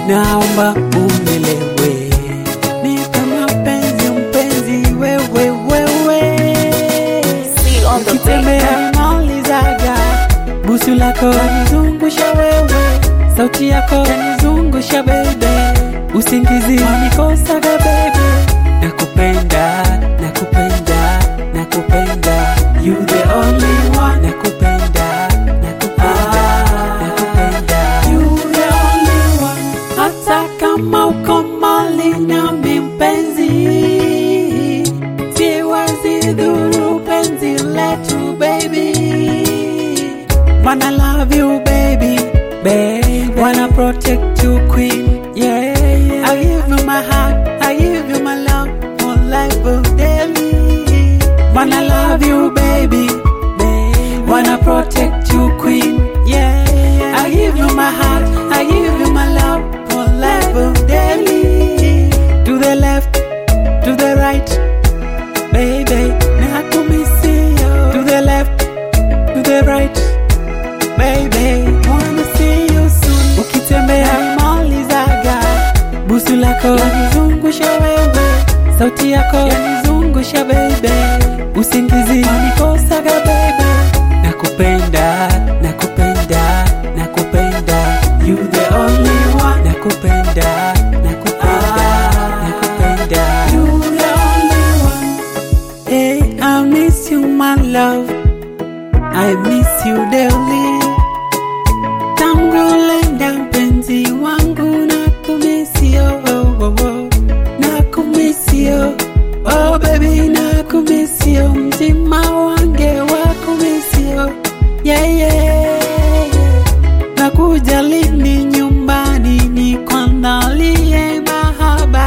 naomba unielewe, nipe mapenzi mpenzi, wewe wewe See on the beat. Ukitembea malizaga, busu lako yanizungusha wewe, sauti yako yanizungusha bebe, usingizi wanikosaga bebe, nakupenda, nakupenda, nakupenda, you the only one, nakupenda, nakupenda, nakupenda, you the only one, hata kama uko mbali nami mpenzi siwezi dhuru penzi letu baby Wanna love you baby baby Wanna protect you queen yeah, yeah. I give you my heart I give you my love for life of daily Wanna love you baby baby Wanna protect you queen yeah, yeah. I give you my heart I give you my love for life of daily To the left to the right baby nakumisio to the left to the right baby wanna see you soon ukitembea malizaga busu lako yanizungusha wewe sauti yako yanizungusha baby usingizi wanikosaga baby nakupenda nakupenda nakupenda you the only one nakupenda nakupenda nakupenda you the only one Hey, I miss you, my love. I miss you daily. Tangu lenda mpenzi wangu na kumisio, oh, oh, oh. na kumisio, oh baby na kumisio, mzima wange wa kumisio, yeah, yeah. Na kujalini nyumbani ni kuandalie mahaba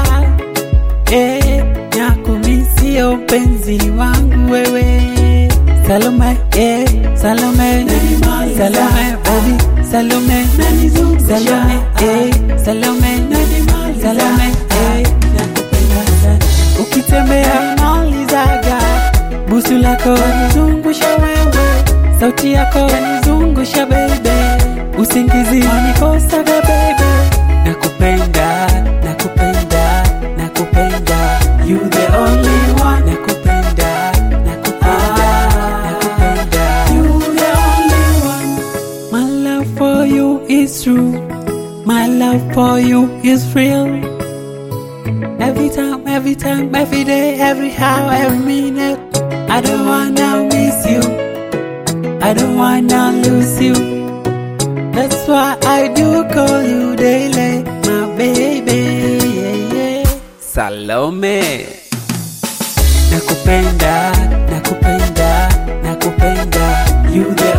Eh, nakumisio mpenzi wangu wewe Salome, eh, Salome, Salome, baby, Salome, Salome, eh, Salome, Salome, eh, nakupenda sana. Ukitembea malizaga, busu lako yanizungusha wewe, sauti yako yanizungusha bebe, usingizi wanikosaga bebe, nakupenda, nakupenda, nakupenda, you the only one, nakupenda, nakupenda, nakupenda, you the only one. My love for you is true, my love for you is real. Every time, every time, every day, every hour, every minute. I don't wanna miss you. I don't wanna lose you. That's why I do call you daily, my baby. Yeah, yeah. Salome. Nakupenda, nakupenda, nakupenda. You the